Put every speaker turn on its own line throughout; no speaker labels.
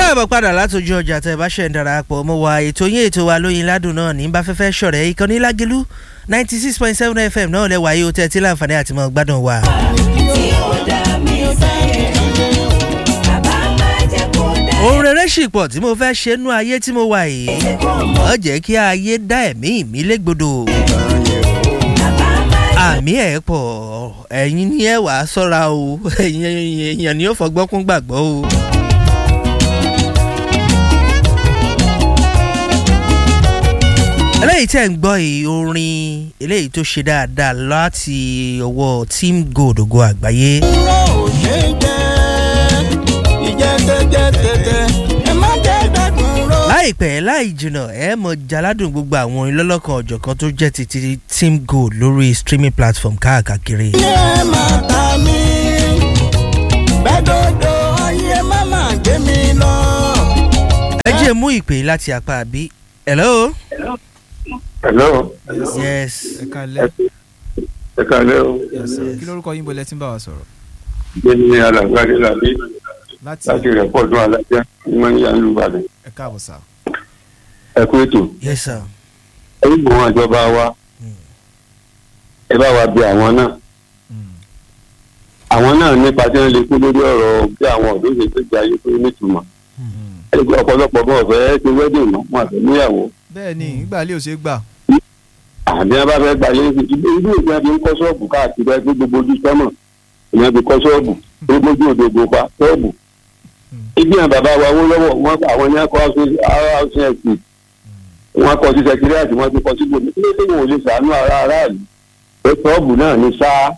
káàbọ̀ padà látòjú ọjà tẹ bá ṣe ń darapọ̀ mọ́ wa ètò yín ètò wa lóyin ládùn náà ní bá fẹ́fẹ́ ṣọ̀rẹ́ ìkànnì lágẹ̀lú ninety six point seven fm náà lẹ́wà yìí ó tẹ́ tí láǹfààní àti mọ́ gbádùn wa. ohun rere sì pọ̀ tí mo fẹ́ ṣe nú ayé tí mo wà yìí mọ̀ jẹ́ kí ayé dá ẹ̀mí mi légbodò àmì ẹ̀ pọ̀ ẹ̀yin ni ẹ wàá sọ́ra o ẹ̀yin èèyàn ni ó fọgbọ́n kún gbàgbọ́ o. eléyìí tẹ̀ ń gbọ́ yìí orin eléyìí tó ṣe dáadáa láti ọwọ́ team gold ògo àgbáyé.
Irọ́ ò ṣe é jẹ́, ìjẹ́tẹ́jẹ́ tẹ̀tẹ̀, ẹ má jẹ́ gbẹ́dùn ró.
láìpẹ́ láì jìnnà ẹ mọ̀ jaládùn gbogbo àwọn ìlọ́lọ́kan ọ̀jọ̀kan tó jẹ́ ti ti team gold lórí streaming platform káàkiri.
Ilé ẹ máa ta mí, bẹ́dọ̀dọ̀ ayé má máa gbé mi lọ.
ẹ jẹ́ mú ìpè láti apá àbí. hello.
hello
yes.
ẹ kalẹ
ẹ kàlẹ́ o
kí lórúkọ yín bọlẹ tí ń bá wa sọrọ
gbé ní alàgbàdé làbí
láti
láti rẹ̀ pọ̀ dún alájá ní wọ́n ní yàrá ìbàdàn
ẹ káàbọ̀ sá.
ẹ kú ètò
yes sir.
ẹ ń gbọ́n àjọba wa ẹ bá wa bí àwọn náà àwọn náà nípa tí wọ́n lè kú lórí ọ̀rọ̀ bí àwọn ọ̀dọ́ ṣe tó jẹ́ ayé tó nítumọ̀ ẹ gbọ́ ọ̀pọ̀lọpọ̀ bọ́ ọ̀fẹ́ ṣe wẹ́dìn mọ́ wọn àfẹ́ níyàwó
bẹ́ẹ̀ ni ìgbà lè ò ṣe é gbà.
àbí wọn bá fẹ́ gba ilé ìsìn ilé ìlú ìgbà fi ń kọ́ ṣọ́ọ̀bù káàkiri ẹgbẹ́ gbogbo ojú sọ́mọ̀ ìyẹn fi kọ́ ṣọ́ọ̀bù gbogbo ojú òdòdó pa ṣọ́ọ̀bù. ibi àwọn bàbá wa wó lọ́wọ́ wọn àwọn ní akọ housing estate wọn kọ sí secretariat wọn ti kọ sí gbòmí kí ló dé wọn ò lè sàánú ara aráàlú pé ṣọ́ọ̀bù náà ní sáà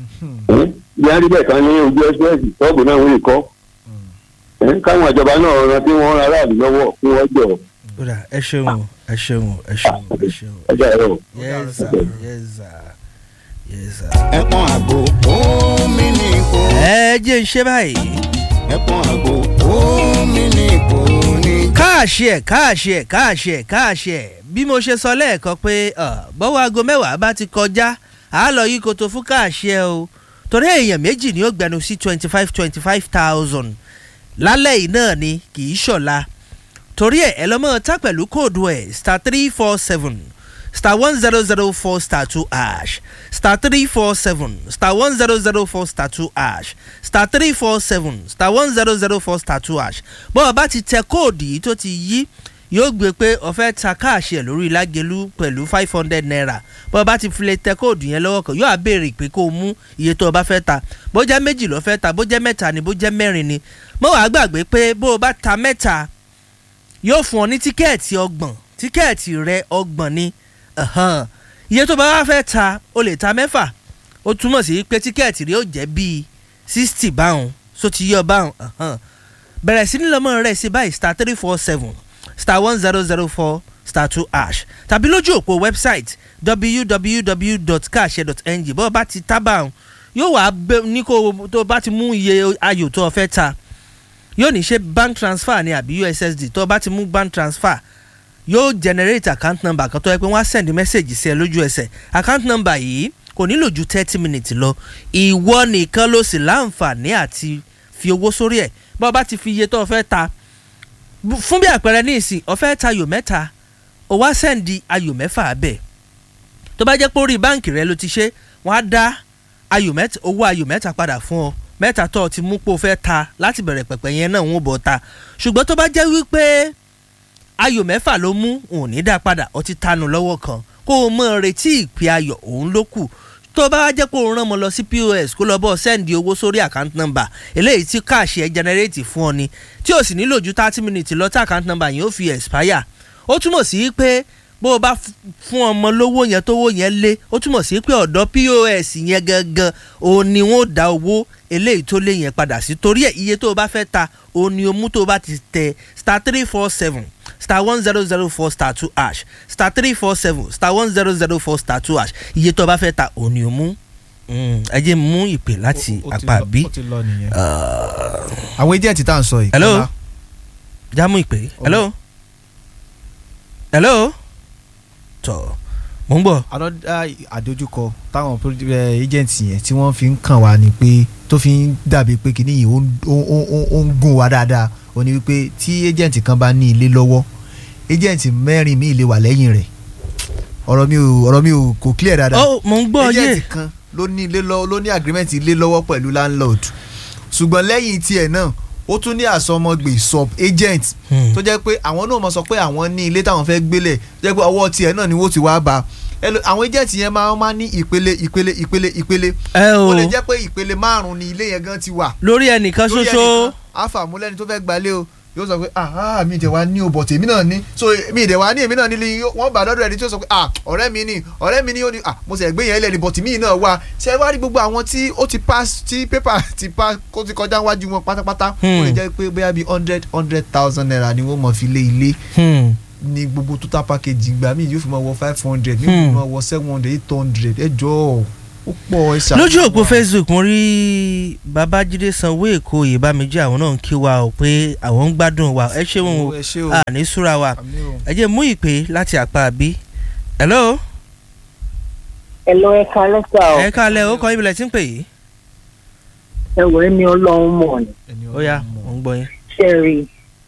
bí wọn rí bẹ́ẹ̀ kan ní ojú express ṣọ́ọ̀bù náà wọ́n lè kọ́ káwọn ìjọba náà rántí wọn aráàlú lọ́wọ́ kí wọ́n jọ
kódà ẹ ṣeun o, ẹ ṣeun o, ẹ ṣeun o, ẹ ṣeun o.
ẹjọ́ ẹ̀rọ.
yes sir yes sir yes sir.
Ẹ̀pọ̀n àgbò omi ní ipò.
ẹ jẹ́ ń ṣe báyìí.
Ẹ̀pọ̀n àgbò omi ní ipò ní.
káàṣì ẹ̀ káàṣì ẹ̀ káàṣì ẹ̀ káàṣì ẹ̀ bí mo ṣe sọ lẹ́ẹ̀kan pé ọ̀, bọ́wọ́ aago mẹ́wàá bá ti kọjá à á lọ yí koto fún káàṣì ẹ̀ o torí èèyàn méjì ni ó gbẹnu sí twenty five twenty five thousand lálẹ́ yìí náà ni kì í ṣọ̀la torí ẹ̀ ẹ lọ́mọ tá pẹ̀lú kóòdù ẹ̀ star three four seven star one zero zero four star two ash star three four seven star one zero zero four star two ash star three four seven star one zero zero four star two ash bọ́ọ̀ bá ti tẹ kóòdù yìí tó ti yí yóò gbé pé ọ̀fẹ́ ta káàṣì ẹ̀ lórí lágẹ̀lú pẹ̀lú five hundred naira bọ́ọ̀ bá ti filẹ̀ tẹ kóòdù yẹn lọ́wọ́ kan yóò á béèrè pé kó o mú iye tó o bá fẹ́ ta bó jẹ́ méjì ló fẹ́ ta bó jẹ́ mẹ́ta ni bó jẹ́ mẹ́rin ni mọ́ wàá gbàgbé pé bó o bá ta mẹ́ta yóò fún ọ ní tíkẹ́ẹ̀tì ọgbọ̀n tíkẹ́ẹ̀tì rẹ ọgbọ̀n ni ẹ̀hán. iye tó bá wá fẹ́ ta o lè ta mẹ́fà ó túmọ̀ sí pé tíkẹ́ẹ̀tì rẹ ó jẹ́ bíi sixty báwọn so ti yọ báwọn ẹ̀hán. bẹ̀rẹ̀ sí ní lọ́mọ rẹ̀ sí báyìí star three four seven star one zero zero four star two ash tàbí lójú òpó website www.cash.ng bọ́ọ̀ bá ti tábà ọ̀hún yóò wá bẹ- ní kó o- tó o bá ti mú iye ayò tó o fẹ́ ta yóò ní ṣe bank transfer ni àbí ussd tó o bá ti mú bank transfer yóò generate account number kan tó yẹ pé wọ́n á send message sí ẹ lójú ẹsẹ̀ account number yìí kò nílò ju thirty minutes lọ ìwọ nìkan ló sì láǹfààní àti fi owó sórí ẹ̀ bá o bá ti fi iye tó o fẹ́ ta Bu- fún bí àpẹẹrẹ ní ìsìn o fẹ́ ta ayò mẹ́ta o wá send ayò mẹ́fà bẹ́ẹ̀ tó bá jẹ́ pé orí báǹkì rẹ ló ti ṣe wọ́n á dá ayò mẹ́ta owó ayò mẹ́ta padà fún ọ mẹ́ta tó o ti mú pé o fẹ́ ta láti bẹ̀rẹ̀ pẹ̀pẹ̀ yẹn náà ń bọ̀ ta ṣùgbọ́n tó bá jẹ́ wípé ayò mẹ́fà ló mú òun ní dá padà ó ti tanu lọ́wọ́ kan kó o mọ̀ retí ìpè ayọ̀ òun ló kù tó bá wá jẹ́ pé òun rán mọ lọ sí pos kó lọ bọ́ sẹ́ndì owó sórí account number eléyìí tí káàṣì ẹ̀ generate fún ọ ni tí ò sì nílò ju thirty minutes lọ tí account number yẹn ó fi expire ó túmọ̀ sí pé bó o bá f- fún ọmọ lówó yẹn tówó yẹn lé ó túmọ̀ sí pé ọ̀dọ́ pos yẹn gangan òun ni wọ́n dá owó eléyìí tó lé yẹn padà sí torí ẹ̀ iye tó o bá fẹ́ ta òun ni o mú tó o bá ti tẹ star three four seven star one zero zero four star two ash star three four seven star one zero zero four star two ash iye tó o bá fẹ́ ta òun ni o mú Mm, ẹ jẹ́ mú ìpè láti
Ó- ó ti
apá
lọ-
bí
ó ti lọ nìyẹn. àwọn agent tá à ń sọ yìí.
Hello?
Kọ́lá,
jámú ìpè hello hello tọ mò ń bọ̀
another àdójúkọ táwọn pro- eh, agent yẹn tí wọ́n fi ń kàn wá ni pé tó fi ń dàbí pé kìíní yìí ó ń- ó ń- ó ń- ó ń gùn wá dáadáa ó ní wípé tí agent kan bá ní ilé lọ́wọ́ agent mẹ́rin míì lè wà lẹ́yìn rẹ̀ ọ̀rọ̀ mi ò ọ̀rọ̀ mi ò kò clear dáadáa
ó mò ń gbọ́ yé
agent kan ló ní ilé lọ́wọ́ ló ní agreement ilé lọ́wọ́ pẹ̀lú landlord ṣùgbọ́n lẹ́yìn tiẹ̀ náà ó tún ní àsọmọgbè sub agent
Hmm.
tó jẹ́ pé àwọn náà mọ̀ sọ pé àwọn ní ilé táwọn fẹ́ gbélẹ̀ tó jẹ́ pé ọwọ́ tiẹ̀ náà ni wọ́n ti wá bá Ẹlò- àwọn agent yẹn máa máa ní ìpele ìpele ìpele ìpele
ẹ o
ó lè jẹ́ pé ìpele márùn-ún ni ilé yẹn gan ti wà
lórí ẹnìkan
lórí
ṣoṣo
ẹnìkan, àfàmúlẹ́ni tó fẹ́ gbalé o yóò sọ pé ah mi ìdẹ̀ wa ní o bọ̀tẹ̀ èmi náà ní so mi ìdẹ̀ wa ní èmi náà nílé wọ́n bá dọ́dọ̀ ẹni tí ó sọ pé ah ọ̀rẹ́ mi ni ọ̀rẹ́ mi ni ó ní ah mo sì ẹ̀gbẹ́ yẹn lẹ́ni bọ̀tẹ̀ mi náà wà ṣe wá rí gbogbo àwọn tí ó ti pass tí pépà ti pass kó ti kọjá wájú wọn pátápátá ó lè jẹ́ pé bóyá bíi hundred hundred thousand naira ni wọ́n mọ̀ fi lé ilé
Hmm.
ní gbogbo total package ìgbà míì yóò fi máa wọ five hundred mi
Hmm.
yóò fi máa wọ seven hundred eight hundred ẹ jọ̀ọ́ ó pọ̀ ẹ ṣàánú
lójú òpó
wa.
facebook mo rí babájídé sanwó èkó ìbámijì àwọn náà ń kí wa o pé àwọn ń gbádùn wa ẹ ṣeun o
ẹ ṣé o
a ní súra wa
àmì o.
ẹ jẹ́ mú ìpè láti àpá àbí hello
Hello, ẹ kalẹ́ sá o.
ẹ kálẹ̀ ó kọ́ ibìlẹ̀ tí ń pè yìí
ẹ wọ ẹni ọlọ́run mọ̀ ni.
ẹni
ó yá
ọlọ́run mọ̀.
mò ń gbọ́ yín.
Ṣẹ̀rí,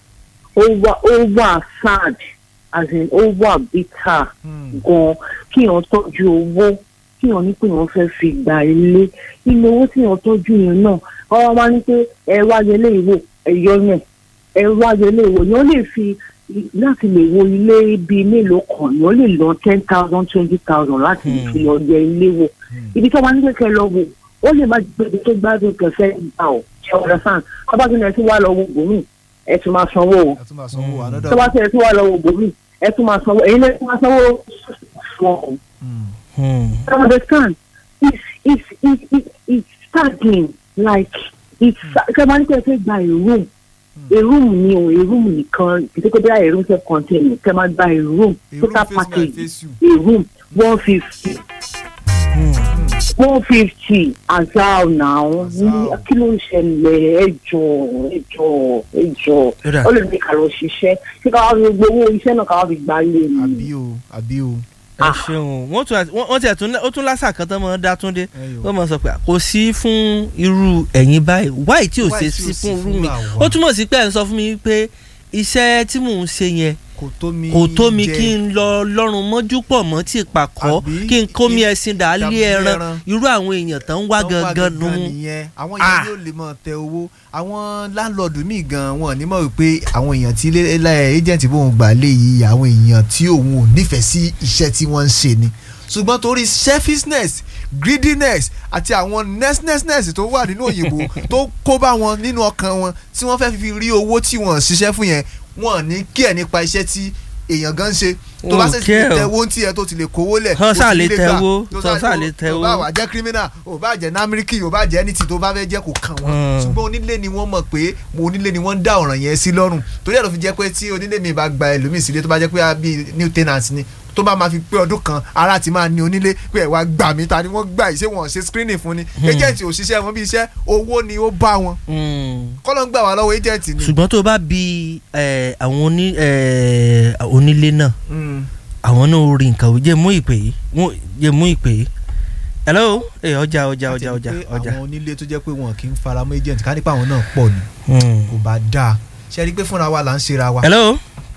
ó wà ó wà sad as in ó wà bitter
Hmm.
gan kíyàn tọ́jú owó kíyàn ní pé wọ́n fẹ́ fi gba ilé. Ilé owó tíyàn tọ́jú yẹn náà, ọ̀rọ̀ máa ní pé ẹ wá yẹlé ìwò ẹ̀yọ́ yẹn. Ẹ wá yẹlé ìwò yẹn ó lè fi láti lè wo ilé bíi mélòó kan yẹn ó lè lọ ten thousand twenty thousand láti
Hmm.
fi lọ yẹ ilé wò.
Hmm.
ibi tí wọn ní kẹkẹ lọ wò ó lè má gbé ibi tó gbádùn kẹfẹ gbà ó ṣe ọ̀rẹ́ sàn ọba tí ẹ tún wá lọ wo bòmí ẹ tún máa sanwó o
ẹ tún máa sanwó
Hmm.
another
tó bá tí ẹ tún wá lọ wo bòmí ẹ tún máa sanwó èyí lè tún máa sanwó fún ọ.
Hmm.
Hmm.
you understand it's it's it's it's it's staggering like it's kẹ máa ní kẹ fẹ́ gba a room a room ni o a room nìkan kìtìkọ́ bí a room self contained kẹ máa gba a room
A room
total
face me, I
package
face you.
a room one fifty
Hmm.
one fifty azal now
Azal.
kí ló ń ṣẹlẹ̀ ẹjọ́ ẹjọ́ ẹjọ́
Ó dà.
ó lè ní ká lọ ṣiṣẹ́ kí ká wá fi gbowó iṣẹ́ náà ká wá fi gbá lé mi.
àbí o àbí o.
ẹ
Ah.
ṣeun wọ́n tún wọ́n wọ́n tiẹ̀ tún ó tún lásà kan tán mọ́ dá túndé
Ẹyọ.
wọ́n mọ̀ sọ pé kò sí fún irú ẹ̀yin báyìí wáì tí ò
Why
ṣe
tí ò
sí
sí
fún irú
fún
mi
àwa?
ó túmọ̀ sí pé ẹ̀ ń sọ fún mi pé iṣẹ́ tí mò ń ṣe yẹn
kò tó mi
kò tó mi
jẹ.
kí n lọ lọ́rùn mọ́jú pọ̀ mọ́ tí ìpàkọ́
Àbí
kí n kó mi
kí-
ẹṣin dà á lé
dàbí
ẹran
ẹran.
irú àwọn èèyàn tán ń wá
Tán wá
gangan nu
nìyẹn àwọn
Ah.
yẹn yóò lè mọ tẹ owó àwọn láńlọ́ọ̀dù míì gan wọn ní mọ̀ wípé àwọn èèyàn tí ilé ilé agent bóun gbà lé yìí àwọn èèyàn tí òun ò nífẹ̀ẹ́ sí iṣẹ́ tí wọ́n ń ṣe ni ṣùgbọ́n torí selfishness greediness àti àwọn nessnessness tó wà nínú òyìnbó tó kó bá wọn nínú ọkàn wọn tí wọ́n fẹ́ fi rí owó tí wọ́n ṣiṣẹ́ fún yẹn wọ́n ní kí ẹ̀ nípa iṣẹ́ tí èèyàn gan ń ṣe tó bá
Wọn ò
sì ti
care o.
tẹ owó tí ẹ tó ti lè kówó lẹ̀
Hàn
ó
sáà
ti
lè
lè
tẹ
gbà.
owó,
Tó
hàn sáà lè tẹ
ò
owó.
bá wà jẹ́ criminal ò bá jẹ́ námíríkì ò bá jẹ́ ẹni tí tó bá fẹ́ jẹ́ kó kàn wọ́n
Hmm.
ṣùgbọ́n onílé ni wọ́n mọ̀ pé mo onílé ni wọ́n ń dá ọ̀ràn yẹn sí lọ́rùn torí ẹ̀ ló fi jẹ́ pé tí onílé mi bá gba ẹlòmíì sílé tó bá jẹ́ pé ah, bíi new tenant ni tó bá máa fi pé ọdún kan ara ti máa ní onílé pé ẹ̀ wá gbà mí ta ni wọ́n gbà yìí ṣé wọ́n ṣe screening fún ni agent ò ṣiṣẹ́ wọn bí iṣẹ́ owó ni ó bá wọn
Hmm.
kọ́lọ́ ń gbà wá lọ́wọ́ agent ni.
ṣùgbọ́n tó bá bi ẹ, àwọn oní- ẹ, onílé náà
Mm.
àwọn náà ó rí nǹkan ò jẹ́ mú ìpè yìí Mú- jẹ́ mú ìpè yìí hello ẹ ọjà ọjà ọjà ọjà
Àti pé
ọjà
àwọn onílé tó jẹ́ pé wọn kì í fara mọ́ agent ká nípa àwọn náà pọ̀ ni
Hmm.
kò bá dáa ṣe rí i pé fúnra wa là ń ṣera wa.
hello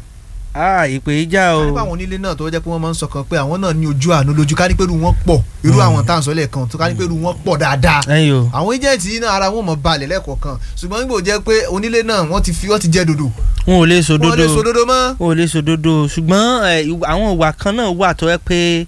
ah ìpè yìí já
ká
o
nípa àwọn onílé náà tó jẹ́ pé wọ́n máa ń sọkàn pé àwọn náà ní ojú àánú lójú ká ní pé irú wọn pọ̀ irú
Mm.
àwọn tá à ń sọ lẹ́ẹ̀kan tó ká ní pé irú wọn pọ̀ dáadáa.
ẹ̀yin o
àwọn agent yìí náà ara wọn mọ̀ balẹ̀ lẹ́ẹ̀kọ̀ọ̀kan ṣùgbọ́n nígbò jẹ́ pé onílé náà wọ́n ti fi wọ́n ti jẹ́ dodo
wọn ò lè
wọ́n lè
sòdodo
sòdodo mọ́.
wọn ò lè sòdodo ṣùgbọ́n ẹ, ìwà- àwọn ìwà kan náà wà tó yẹ pé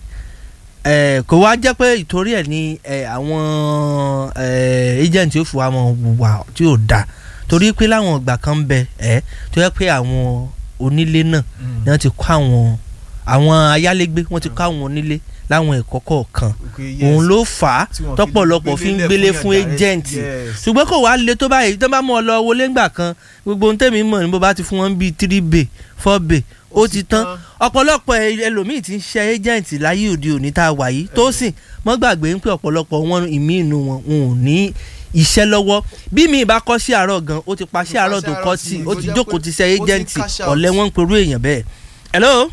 ẹ, kò wá jẹ́ pé ìtorí ẹ̀ ni ẹ, àwọn ẹ, agent yóò fi wá mọ wà tí ò da torí pé láwọn ìgbà kan ń bẹ ẹ tó yẹ pé àwọn onílé náà ni wọ́n ti kọ́ àwọn àwọn ayálégbé wọ́n ti kọ́ àwọn onílé láwọn ẹ̀kọ́ kọ̀ọ̀kan òun ló fà á
Tí wọ́n fi
tọ́pọ̀lọpọ̀ fi ń
gbélé
gbélé
fún
fún
yàn direct,
agent
yes.
ṣùgbọ́n kò wá le tó báyìí tó bá mú ọ lọ wọlé ńgbà kan gbogbo ohun tẹ̀mí mọ̀ ní bó bá ti fún wọn bíi three bay four bay ó ti tán ọ̀pọ̀lọpọ̀ ẹ- ẹlòmíì ti ń ṣe agent láyé òde òní tá a wà yìí tó sì mọ́ gbàgbé ń pé ọ̀pọ̀lọpọ̀ wọn ìmí inú wọn wọn ò ní iṣẹ́ lọ́wọ́ bí mi ìbá kọ́ sí àárọ̀ gan ó ti pa sí àárọ̀ tó kọ́ sí ó ti jókòó ti ṣe
ó ti
agent
cash out.
ọ̀lẹ́ wọn ń perú èèyàn bẹ́ẹ̀ hello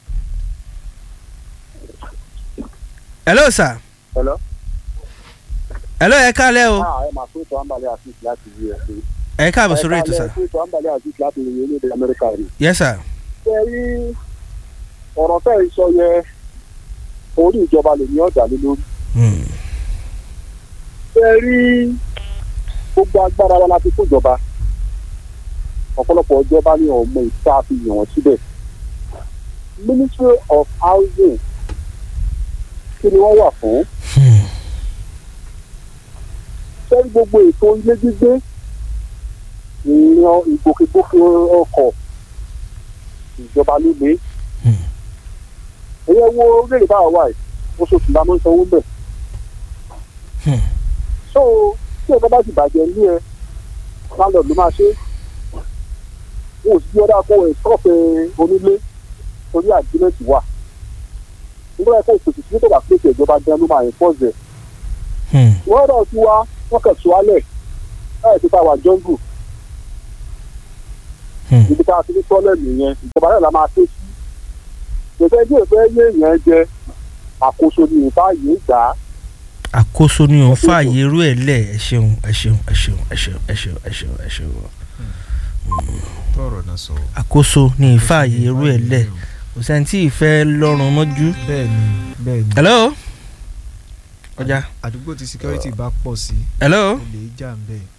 hello sir
Hello?
hello ẹ kálẹ́ o
Ah, ẹ máa fún ìtọ́ àǹbálẹ̀ àfíìsì láti bí ẹ ṣe.
ẹ káàbọ̀ sórí ètò sà.
ẹ̀ka ètò àǹbálẹ̀ àti láti ìrìn orílẹ̀-èdè amẹ́ríkà rí.
yes sir.
ṣe rí ọ̀rọ̀ fẹ́ sọ yẹ orí ìjọba lè ní ọ̀dà lé lórí.
Hmm.
ṣe rí gbogbo agbára wa láti kó ìjọba ọ̀pọ̀lọpọ̀ ìjọba ní ọmọ ìta fi yàn wọ́n síbẹ̀. ministry of housing kí ni wọ́n wà fún?
Hmm.
ṣé rí gbogbo ètò ilé gbígbé ìran ìgbòkègbodò ọkọ̀ ìjọba ló lé.
Hmm.
ẹ̀yẹ wo orílẹ̀-èdè báwa wà yìí oṣooṣù la máa ń sanwó mbẹ̀.
Hmm.
so tí ẹ̀ka bá ti bàjẹ́ ní ẹ lálọ́ ló máa ṣe é. wọn ò sì bí ọdá kó ẹ̀ sọ́ọ̀fẹ́ onílé torí àgbélẹ̀tì wà. nígbà yẹn kó o pèsè sí tó bá pèsè ìjọba gan ló máa ń pọ̀ jẹ.
Hmm.
wọ́n rọ̀ sí wa wọ́n kàn sọ alẹ̀ láì tó ta wà jọ́ngù
Hmm.
ibi tá a ti ní tọ́lẹ̀mù yẹn ìjọba náà la máa ké sí. ìgbésẹ̀ bí ìfẹ́ yé èèyàn jẹ àkóso ní ìfá yìí gbà á.
àkóso ni òun fààyè irú ẹ̀ lẹ̀ ẹ ṣeun ẹ ṣeun ẹ ṣeun ẹ ṣeun ẹ ṣeun ẹ ṣeun ẹ ṣeun.
tọrọ náà sọ.
àkóso ni ìfààyè irú ẹ̀ lẹ̀ kò sẹ́ni tí ìfẹ́ lọ́rùn mọ́jú.
bẹ́ẹ̀ni bẹ́ẹ̀ni.
hello. ọjà
àdúgbò tí security bá pọ̀ sí
hello
olè jà ń bẹ̀.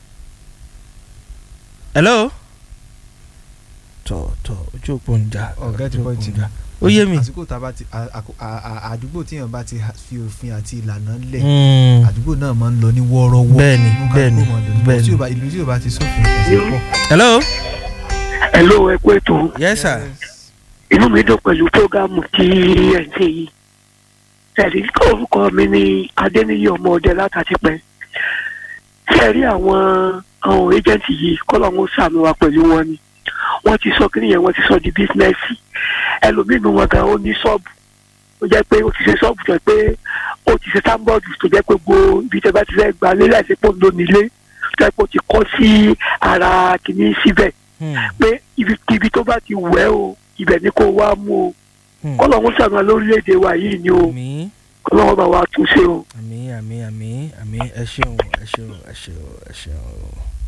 hello. tọ tọ ojú òpó ń jà
ọ̀gá ti
ojú
pọ̀
òpó
jù.
ń jà. ó yé mi.
àsìkò tá a bá ti a- a- a- a- àdúgbò tí èèyàn bá ti ha- fi òfin àti ìlànà lẹ̀
Hmm.
àdúgbò náà máa ń lọ ní wọ́ọ́rọ́wọ́.
Bẹ́ẹ̀ni,
Inú kálukú
bẹ́ẹ̀ni,
máa dùn.
bẹ́ẹ̀ni.
Tí ò bá- ìlú tí ò bá ti sófin ẹ̀sìn pọ̀.
hello.
hello ẹ kú ètò
yes sir.
inú mi dùn pẹ̀lú prógámù tí ẹ̀ ń ṣe yìí ẹ̀rí orúkọ mi ní adéníyí ọmọ ọdẹ látàtìpẹ́ ṣe rí àwọn àwọn ẹjẹǹtì yìí kọ́lọ̀ wọn sàmì wa pẹ̀lú wọn ni wọ́n ti sọ kí nìyẹn wọ́n ti sọ di bísínẹ́sì ẹlòmínú wọn gan ó ní ṣọ́ọ̀bù ó jẹ́ pé ó ti ṣe ṣọ́ọ̀bù tó jẹ́ pé ó ti ṣe sáńbọ̀dù tó jẹ́ pé gbogbo ibi tẹ́ bá ti fẹ́ gba lé láìsí pò ń lò nílé tó jẹ́ pé ó ti kọ́ sí ara kìíní síbẹ̀
Hmm.
pé ibikíbi tó bá ti wẹ̀ o ibẹ̀ ni kó wá mú o
Hmm.
kọ́lọ̀ ń sàmì lórílẹ̀‐èdè wa yìí ni o
àmì
kọ́lọ̀ wọn bá wa tún ṣe o.
àmì àmì àmì àmì ẹ ṣeun ẹ ṣeun ẹ ṣeun ẹ ṣeun.